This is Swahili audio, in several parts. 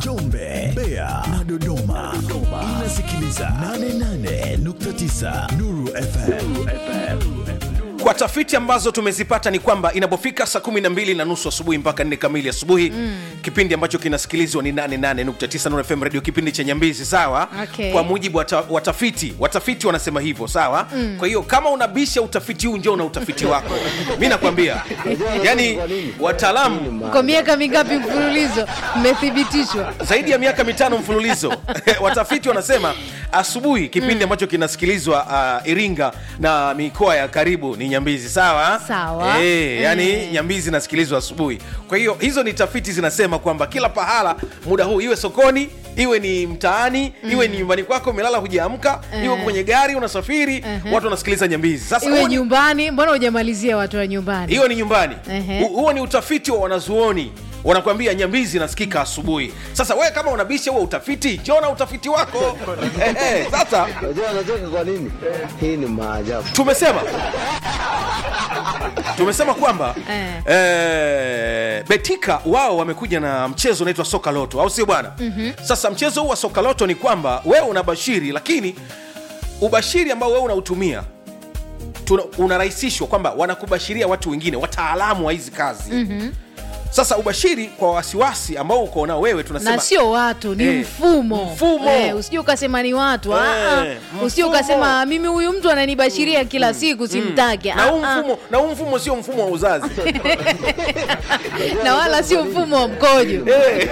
Njombe, Mbeya na Dodoma. Inasikiliza 88.9 Nuru FM. kwa tafiti ambazo tumezipata ni kwamba inapofika saa kumi na mbili na nusu asubuhi mpaka nne kamili asubuhi mm. kipindi ambacho kinasikilizwa ni 88.9 Nuru FM radio kipindi cha nyambizi sawa Okay. kwa mujibu wa ta- watafiti watafiti wanasema hivyo sawa mm. kwa hiyo kama unabisha utafiti huu njoo na utafiti wako mi nakwambia yani wataalamu kwa miaka mingapi mfululizo mmethibitishwa zaidi ya miaka mitano mfululizo watafiti wanasema asubuhi kipindi ambacho kinasikilizwa uh, iringa na mikoa ya karibu ni nyambizi sawa Sawa. e, yani Eh. nyambizi inasikilizwa asubuhi kwa hiyo hizo ni tafiti zinasema kwamba kila pahala muda huu iwe sokoni iwe ni mtaani iwe ni nyumbani kwako umelala hujaamka iwe kwenye gari unasafiri watu wanasikiliza nyambizi sasa iwe huo ni- nyumbani mbona hujamalizia watu wa nyumbani hiyo ni nyumbani Ehe. Hu- huo ni utafiti wa wanazuoni wanakwambia nyambizi inasikika asubuhi sasa wewe kama unabisha huo utafiti jona utafiti wako Ehe, sasa Unajua anacheka kwa nini? Hii ni maajabu. tumesema tumesema kwamba Eh. eh, betika wao wamekuja na mchezo unaitwa soka loto au sio bwana mm-hmm. sasa mchezo huu wa soka loto ni kwamba wewe unabashiri lakini ubashiri ambao wewe unautumia tuna- unarahisishwa kwamba wanakubashiria watu wengine wataalamu wa hizi kazi mm-hmm. sasa ubashiri kwa wasiwasi ambao uko nao wewe tunasema na sio watu ni Eh, mfumo, mfumo. Eh, usije ukasema ni watu ah, Eh, ah. usije mfumo. ukasema mimi huyu mtu ananibashiria kila siku simtaki na huu Ah, ah. mfumo na huu mfumo sio mfumo wa uzazi na wala sio mfumo wa mkojo Eh.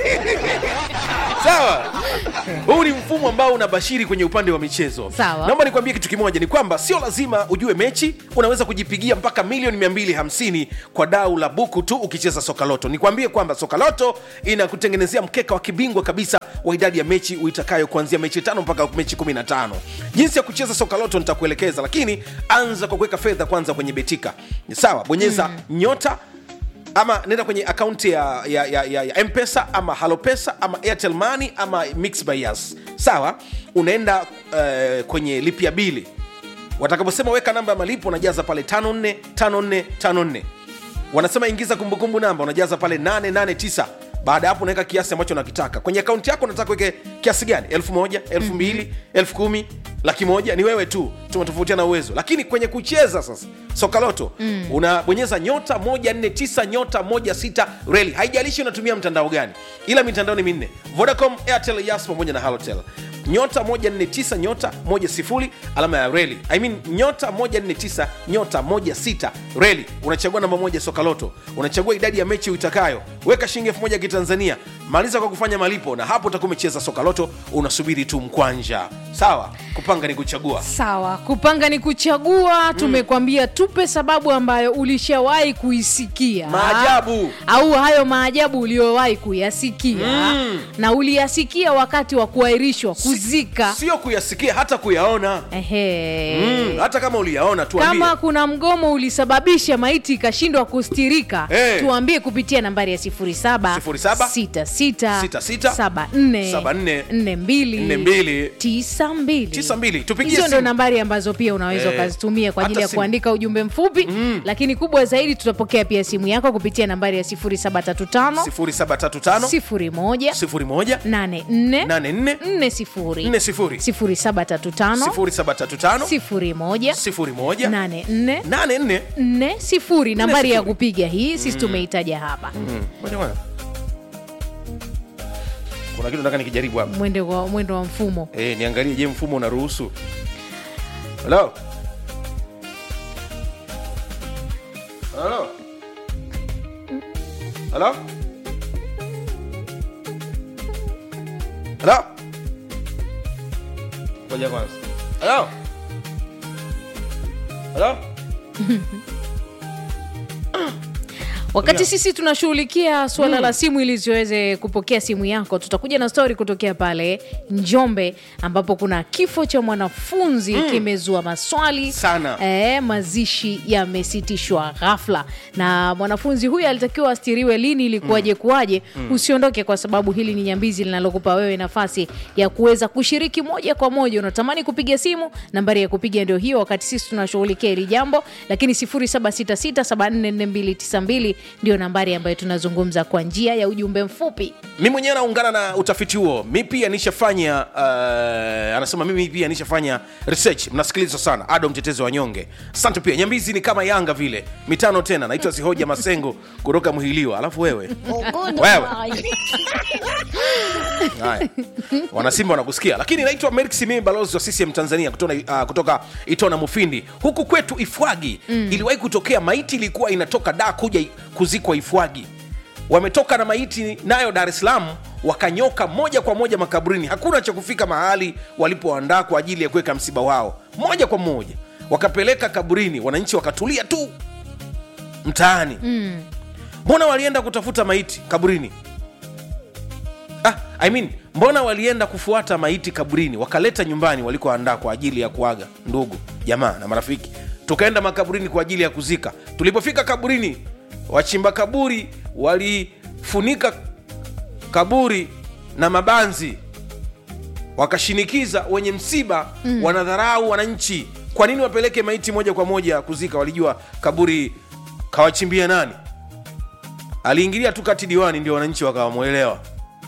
sawa huu ni mfumo ambao unabashiri kwenye upande wa michezo Sawa. naomba nikwambie kitu kimoja ni kwamba sio lazima ujue mechi unaweza kujipigia mpaka milioni 250 kwa dau la buku tu ukicheza sokaloto nikwambie kwamba sokaloto inakutengenezea mkeka wa kibingwa kabisa wa idadi ya mechi uitakayo kuanzia mechi tano mpaka mechi 15 jinsi ya kucheza sokaloto nitakuelekeza lakini anza kwa kuweka fedha kwanza kwenye betika sawa bonyeza mm. nyota ama nenda kwenye akaunti ya, ya, ya, ya, ya mpesa ama halopesa ama airtel money ama mix by Yas. sawa unaenda uh, kwenye lipia bili watakaposema weka namba ya malipo unajaza pale 545454 wanasema ingiza kumbukumbu namba unajaza pale 889 baada ya hapo unaweka kiasi ambacho unakitaka kwenye akaunti yako unataka uweke kiasi gani elfu moja elfu mbili elfu kumi laki moja ni wewe tu tumetofautiana uwezo lakini kwenye kucheza sasa sokaloto mm. unabonyeza nyota 149 nyota 16 reli haijalishi unatumia mtandao gani ila mitandao ni minne vodacom airtel yas pamoja na halotel nyota 149 nyota 10 alama ya reli I mean, nyota 149 nyota 16 reli unachagua namba moja sokaloto unachagua idadi ya mechi uitakayo weka shilingi elfu moja kitanzania maliza kwa kufanya malipo na hapo utakuwa umecheza sokaloto unasubiri tu mkwanja sawa kupanga ni kuchagua sawa kupanga ni kuchagua tumekwambia tupe sababu ambayo ulishawahi kuisikia Maajabu. au hayo maajabu uliowahi kuyasikia na uliyasikia wakati wa kuahirishwa kuzika sio kuyasikia hata kuyaona Ehe. mm, hata kama uliyaona tuambie kama kuna mgomo ulisababisha maiti ikashindwa kustirika Eh. tuambie kupitia nambari ya 07 66 42 92 tupigie hizo ndo simu. nambari ambazo pia unaweza Eh, ukazitumia kwa ajili hata ya simu. kuandika ujumbe mfupi lakini kubwa zaidi tutapokea pia simu yako kupitia nambari ya 0735 0735 01 01 84 84 40 40 0735 0735 01 01 84 84 nne sifuri nambari ya sifuri. kupiga hii sisi tumeitaja hapa Ngoja bwana. kuna kitu nataka nikijaribu hapa mwendo wa, mwendo wa mfumo eh, niangalie je mfumo unaruhusu halo halo halo halo ngoja kwanza halo halo wakati Yeah. sisi tunashughulikia suala la simu ili ziweze kupokea simu yako tutakuja na stori kutokea pale njombe ambapo kuna kifo cha mwanafunzi kimezua maswali Sana. e, mazishi yamesitishwa ghafla na mwanafunzi huyu alitakiwa astiriwe lini ilikuwaje kuwaje usiondoke kwa sababu hili ni nyambizi linalokupa wewe nafasi ya kuweza kushiriki moja kwa moja unatamani kupiga simu nambari ya kupiga ndio hiyo wakati sisi tunashughulikia hili jambo lakini 0766744292 ndio nambari ambayo tunazungumza kwa njia ya ujumbe mfupi mi mwenyewe naungana na utafiti huo mi pia nishafanya uh, anasema mimi pia nishafanya research mnasikiliza sana ado mtetezi wa nyonge asante pia nyambizi ni kama yanga vile mitano tena naitwa sihoja masengo kutoka mhiliwa alafu wewe wewe haya wanasimba wanakusikia lakini naitwa Merix mimi balozi wa CCM Tanzania kutoka, uh, kutoka Itona Mufindi huku kwetu Ifwagi mm. iliwahi kutokea maiti ilikuwa inatoka da kuja i- kuzikwa Ifwagi wametoka na maiti nayo Dar es Salaam wakanyoka moja kwa moja makaburini hakuna cha kufika mahali walipoandaa kwa ajili ya kuweka msiba wao moja kwa moja wakapeleka kaburini wananchi wakatulia tu mtaani mbona walienda kutafuta maiti kaburini ah, I mean, mbona walienda kufuata maiti kaburini wakaleta nyumbani walikoandaa kwa ajili ya kuaga ndugu jamaa na marafiki tukaenda makaburini kwa ajili ya kuzika tulipofika kaburini wachimba kaburi walifunika kaburi na mabanzi wakashinikiza wenye msiba mm. wanadharau wananchi kwa nini wapeleke maiti moja kwa moja kuzika walijua kaburi kawachimbia nani aliingilia tu kati diwani ndio wananchi wakawamwelewa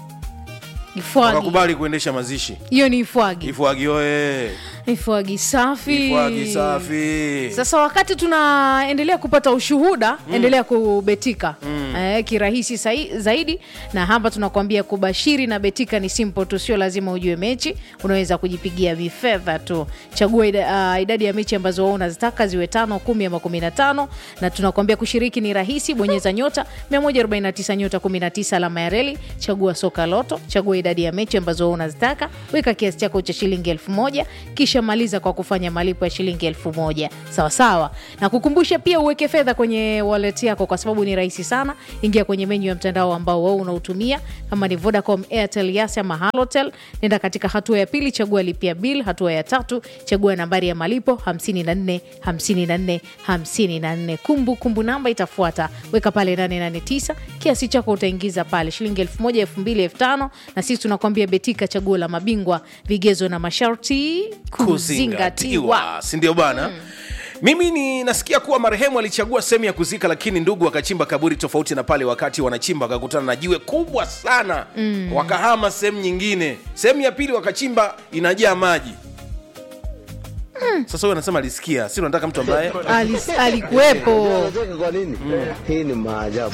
ifwagi wakakubali kuendesha mazishi hiyo ni ifwagi ifwagi oye ifwagi safi ifwagi safi sasa wakati tunaendelea kupata ushuhuda mm. endelea kubetika mm. eh, kirahisi sai, zaidi na hapa tunakuambia kubashiri na betika ni simple tu sio lazima ujue mechi unaweza kujipigia vifedha tu chagua ida, uh, idadi ya mechi ambazo wao unazitaka ziwe tano kumi ama kumi na tano na tunakuambia kushiriki ni rahisi bonyeza nyota 149 nyota 19 alama ya reli chagua soka loto chagua idadi ya mechi ambazo wao unazitaka weka kiasi chako cha shilingi elfu moja kisha maliza kwa kufanya malipo ya shilingi elfu moja sawasawa na kukumbusha pia uweke fedha kwenye wallet yako kwa sababu ni rahisi sana ingia kwenye menyu ya mtandao ambao wao unautumia kama ni vodacom airtel yas ama halotel nenda katika hatua ya pili chagua lipia bill hatua ya tatu chagua nambari ya malipo 54 54 54 kumbu kumbu namba itafuata weka pale 889 kiasi chako utaingiza pale shilingi 1000 2000 5000 na sisi tunakwambia betika chaguo la mabingwa vigezo na masharti kuzingatiwa sindio bana mimi ni nasikia kuwa marehemu alichagua sehemu ya kuzika lakini ndugu wakachimba kaburi tofauti na pale wakati wanachimba wakakutana na jiwe kubwa sana mm. wakahama sehemu nyingine sehemu ya pili wakachimba inajaa maji sasa huyo anasema alisikia si unataka mtu ambaye Alis- alikuwepo Unacheka kwa nini? Hii ni maajabu.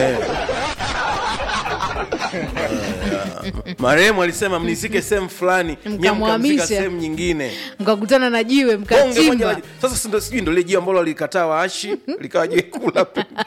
marehemu alisema mnisike sehemu fulani nyie Mkamhamisha. mkamzika sehemu nyingine mkakutana na jiwe Bonge moja mkachimba la- sasa si ndo- sijui ndo lile jiwe ambalo walikataa waashi likawa jiwe kula pembeni.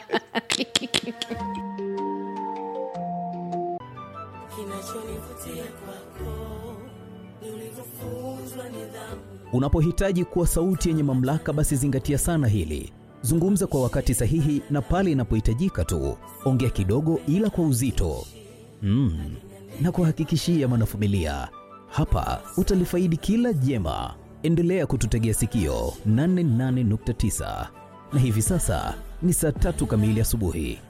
Unapohitaji kuwa sauti yenye mamlaka, basi zingatia sana hili. Zungumza kwa wakati sahihi na pale inapohitajika tu. Ongea kidogo, ila kwa uzito mm. na kuhakikishia mwanafamilia, hapa utalifaidi kila jema. Endelea kututegea sikio 88.9 na hivi sasa ni saa tatu kamili asubuhi.